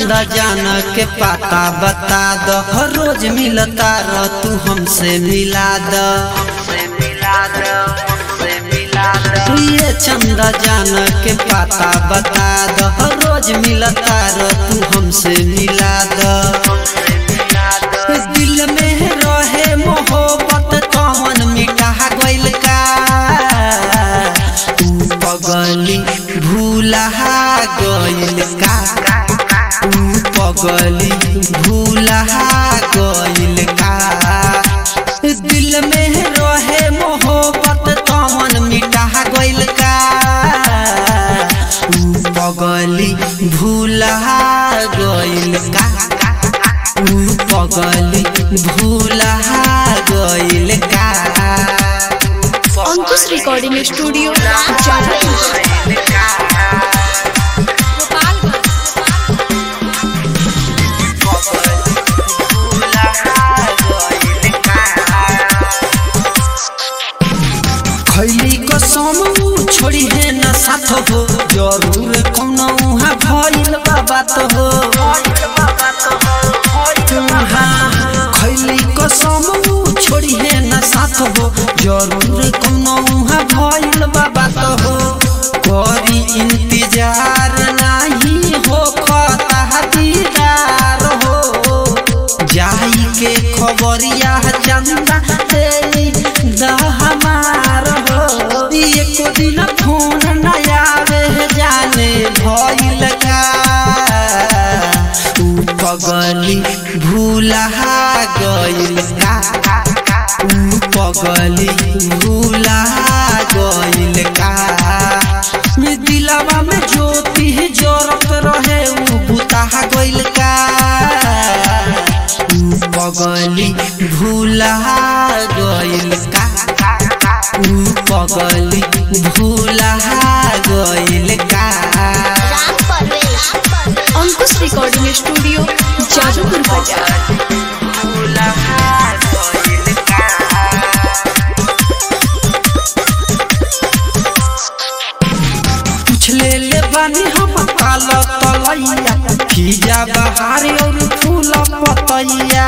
चंदा जान के पाता बता द हर रोज मिलता रह तू हमसे मिला द ये चंदा जान के पाता बता द हर रोज मिलता रह तू हमसे मिला द दिल में रहे मोहब्बत कौन मिटा गइल का तू पगली भूला गइल का तू पगली भूला गइल का दिल में रहे मोहब्बत कौन मिटा गइल का तू पगली भूला गइल का तू पगली भूला गइल का अंकुश रिकॉर्डिंग स्टूडियो जादवपुर खैली कसम छोड़ी है न साथ हो जरूर कौनो उहाँ भइल बा बात हो हाँ, खैली कसम छोड़ी है न साथ हो जरूर कौनो उहाँ भइल बा बात हो करी इंतजार नाही हो खता दीदार हो जाई के खबरिया चंदा तेरी दहमार हो एको दिन फोन न आवे जाने भइल का तू पगली भूला गइल का तू पगली भूला गइल का दिलवा में ज्योति जरत रहे उ बुता गइल का तू पगली भूला गइल का तू पगली भूला गइल का अंकुश रिकॉर्डिंग स्टूडियो जादवपुर बाजार भूला गइल का पूछ ले ले बानी हम काल तलैया खीजा बहारी और फूल पतैया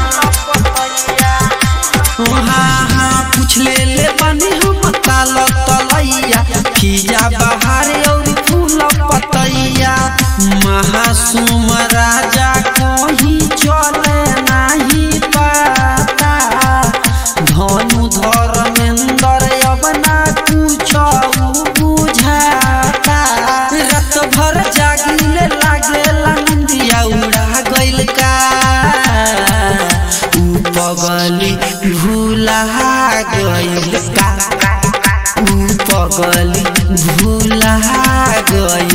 हाँ हाँ पूछ ले ले बानी हम काल तलैया खीजा बहारी और फूल पतैया महासुम राजा कहीं चले नहीं पाता धनु धर्मेंद्र अब ना कुछ बुझाता रात भर जागिले लागेला निंदिया उड़ा गइल का ऊ पगली भूला गइल का ऊ पगली भूला गइल